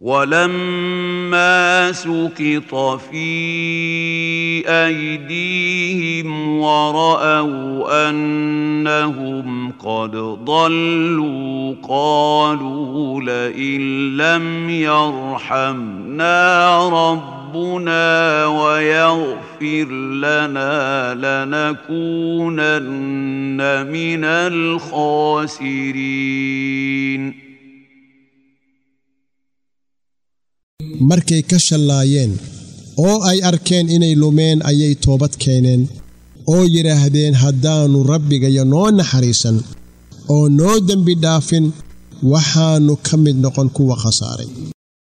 ولما سقط في ايديهم وراوا انهم قد ضلوا قالوا لئن لم يرحمنا ربنا ويغفر لنا لنكونن من الخاسرين markay ka shallaayeen oo ay arkeen inay lumeen ayay toobad keeneen oo yidhaahdeen haddaannu rabbigayo noo naxariisan oo noo dembi dhaafin waxaannu ka mid noqon kuwa khasaaray